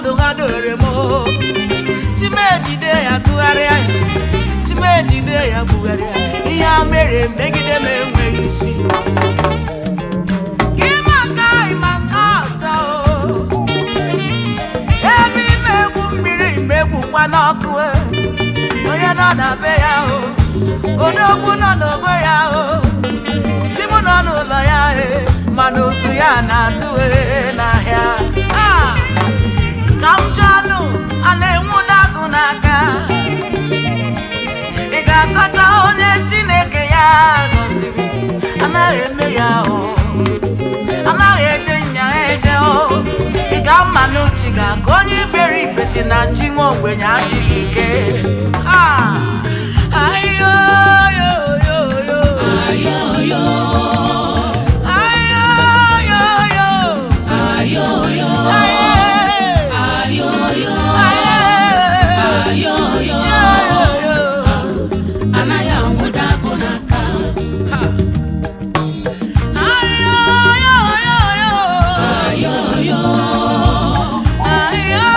ọnọdụ ha dore m o. chimejide ya tụgharịa ya chimejide ya bugharịa ihe a mere megide m enweghị isi Gị maka ịmaka ọzọ o. ebe ime egwu mmiri megwukwa n'ọkụ e. onye nọ na be ya o odogwu nọ n'ogbe ya o di m nọ n'ụlọ ya e mana ozu ya na-atụ e n'ahịa Ah! ka m jụọnụ a na-enwu dagụ n'aka ị ga-akọta onye chineke ya gọziri anaghị eme ya o anaghị eje nya eje o ị ga-ama n'uche ga ka onye iberibe si na chi nwa ogbenye adịghị ike Ah! Ayoyoyoyo. Ayoyo, Ayoyoyo. ayoyo, Aye. ayoyo, Aye. ayoyo. Ayoyo. Anaghị anwụda agụ n'aka. Ayoyoyo. Ayoyo,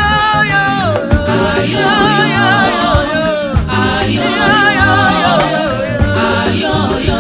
ayoyo,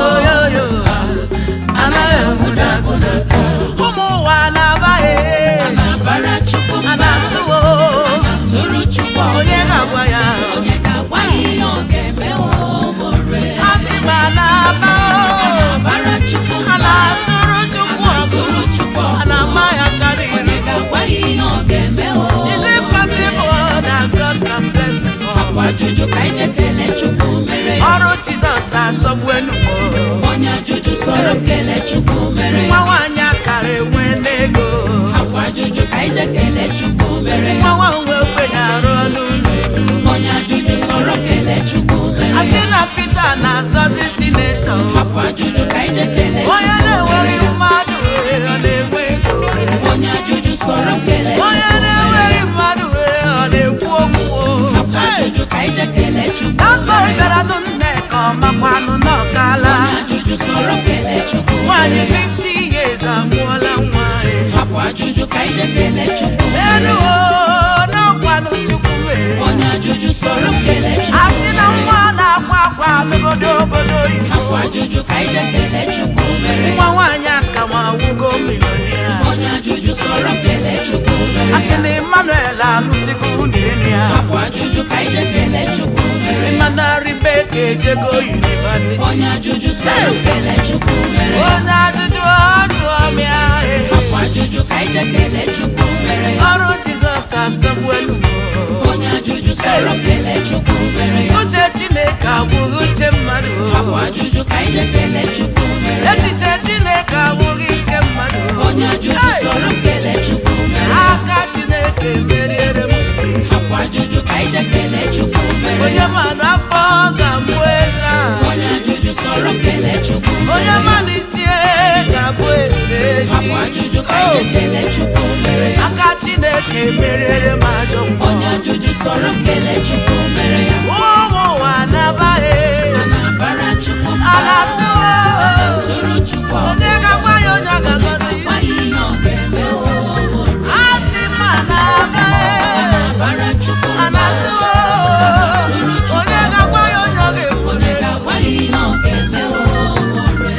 anaghị anwụda agụ n'aka. ụmụ ụwa na-abaghị A na-abara Chukwu a mba, na-atụwo a na-atụrụ Chukwu onye ọgụ. na-agwa ya Onye ga-agwa ya ihe ọ ga-eme omore. asị ma na-aba A na-abara Chukwu a mba, na-atụrụ a chukwu na-atụrụ ọgụ Chukwu a ọgụ. na-ama ya karịa Onye ga-agwa ya ihe ọ ga-eme Is it omore. possible that God can bless the poor? Akwa ajụjụ ka ije kelee Chukwu mere ya. ọrụ Jizọs asọgbu enugbo Onye ajụjụ sọrọ kelee Chukwu mere nwa ya. nwaanyị akara enwe n'ego Akwa ajụjụ ka ije kelee Chukwu mere nwa ya. nwa nwe ogbenye arụ ọnụ ụlọ Onye ajụjụ sọrọ kelee Chukwu mere asị ya. na Pita na-azọzi sinetọ Akwa ajụjụ ka ije kelee onye Chukwu mere na-enweghị ya. mmadụ ọ na-enwe ego Onye ajụjụ sọrọ kelee onye Chukwu mere na-enweghị ya. mmadụ ọ na-ekwu okwu Akwa ajụjụ ka ije kelee Chukwu Akpọ mere ya. bịara nụ Nneka ọmakwanụ n'ọkala Onye ajụjụ sọrọ kelee Chukwu nwaanyị mere ya. 50 years amụọla nwa ya. Akwa ajụjụ ka ije kelee Chukwu mere elu ya. o n'ọkwanụ Chukwu mere Onye ajụjụ sọrọ kelee Chukwu asị na mere ya. nwa na-akwa akwa n'obodo obodo oyibo Akwa ajụjụ ka ije kelee Chukwu mere nwa ya. nwaanyị aka ma awụgo milionia Onye ajụjụ sọrọ kelee Chukwu mere asị ya. na Emmanuel alụsigo nwunye ya Akwa ajụjụ ka ije kelee Chukwu mere ya. mana Rebeka ejego yunivasiti Onye ajụjụ sọrọ kelee Chukwu mere ya. onye ajụjụ ọjụọ mịa Akwa ajụjụ ka ije kelee Chukwu mere ya. ọrụ Jizọs asọgbu enugbo Onye ajụjụ sọrọ kelee Chukwu mere ya. uche Chineke abụghị uche mmadụ Akwa ajụjụ ka ije kelee Chukwu mere ya. echiche Chineke abụghị ike mmadụ Onye ajụjụ sọrọ kelee Chukwu mere ya. aka Chineke meriere m Akwa ajụjụ ka ije kelee Chukwu mere onye ya. manụ afọ ga-abụ eze a. Onye ajụjụ sọrọ kelee Chukwu mere onye ya. manụ isi ga-abụ eze echi Akwa ajụjụ ka ije kelee Chukwu mere ya. aka Chineke meriere m ajọ mmụọ Onye ajụjụ sọrọ kelee Chukwu mere ya. ụmụ ụwa na-abaghị A na-abara Chukwu a mba. na-atụ A na-atụrụ Chukwu ọgụ. onye ga-agwa ya onye ọ Onye ga-agọzi ga-agwa ya ihe ọ ga-eme omore. a sị ma A na-abaghị na-abara Chukwu a mba. na-atụ A na-atụrụ Chukwu onye ọgụ. ga-agwa ya onye ọ ga-ekwu Onye ga-agwa ya ihe ọ ga-eme omore.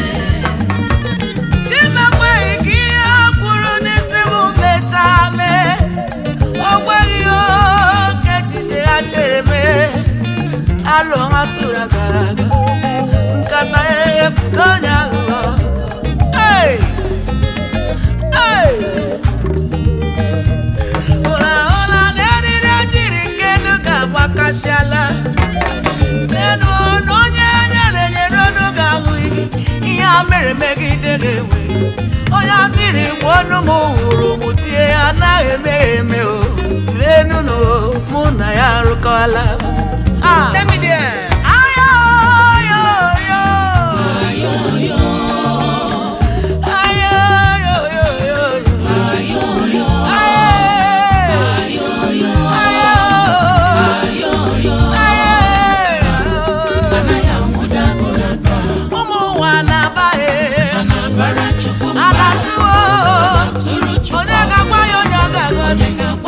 Chimekweghị ka ihe kwuru n'isi m mechaa mee o nweghị oke echiche ha chere mee alụ ha tụrụ aga aga nkata ya epụta onye aghụghọ Hey! Hey! ụra ụra na eriri ejiri nke elu ga-agbakasịala n'elu ọnụ onye nyere nyere ọnụ ga-ahụ gị ihe a mere megide ga-enwe onye azịrị gbuo ọnụ m hụrụ m tie ya anaghị eme ya eme o lenu na o, mụ na ya arụkọla Ah. Let me there. Ayo, yo, yo. Ayoyo, Ayo, yo, yo, yo, yo. ayoyo, Ayo. ayoyo, Ayo. ayoyo. Ayo. Anaghị anwụda agụ n'aka. ụmụ ụwa na-abaghị A na-abara Chukwu mba. alatuo A na-atụrụ Chukwu onye ọgụ. ga-agwa ya onye ọ ga-agọzi Onye ga-agwa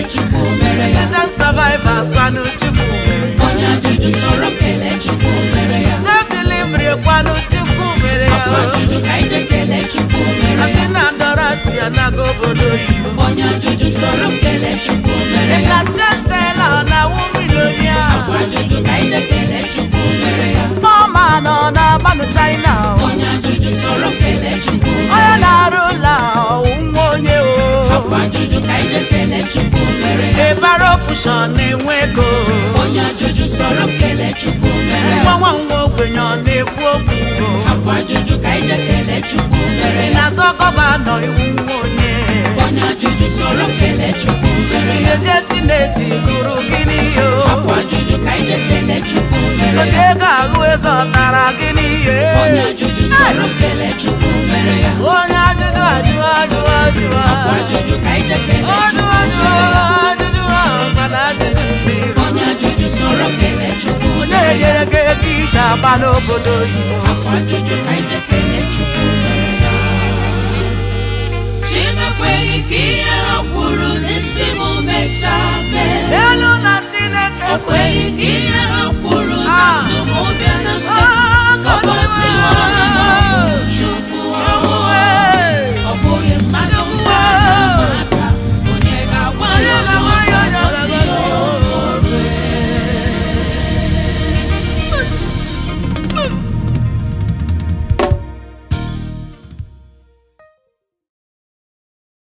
Chukwu mere ya Accident survivor kwanụ Chukwu mere ya. onye ajụjụ sọrọ kelee Chukwu mere ya Self delivery kwanụ Chukwu mere ya. ọkwa ajụjụ ka anyị je kelee Chukwu mere Asị ya na Dorothy anaga obodo oyibo. onye ajụjụ sọrọ kelee Chukwu mere ya Ekatesela na Wumilonia. ọkwa ajụjụ ka anyị je kelee Chukwu mere ya Mama nọ na Manu China. onye ajụjụ sọrọ kelee Chukwu Onye mere ya na-arụ ụlọ ahụ nwa onye o. ọkwa ajụjụ ka anyị je kelee Chukwu mere ya Ebara opushọn na-enwe ego. onye ajụjụ sọrọ kelee Chukwu mere ya Nwa nwa nwa ogbenye ọ na-ekwu okwu. ọkwa ajụjụ ka anyị je kelee Chukwu mere ya Na-azọ gọvanọ iwu nwa onye. onye ajụjụ sọrọ kelee Chukwu mere ya Eje sineti gụrụ gịnị yo. ọkwa ajụjụ ka anyị je kelee Chukwu mere Oche ya ego ahụ eze ọtara gịnị ye. onye ajụjụ sọrọ kelee Chukwu mere ya Onye ajụjụ ajụ ajụ ajụ ọkwa ajụjụ ka anyị je kelee Ajụ Chukwu ajụ mere ya ajụjụ mana ajụjụ mmiri. onye ajụjụ sọrọ kelee Chukwu Onye mere ya nyere gị ego ije aba n'obodo oyibo. ọkwa ajụjụ ka anyị je kelee Chukwu mere ya Chinekweghị ka ihe ha kwuru n'isi m mechaa mee Elu na Chineke o kweghị ka ihe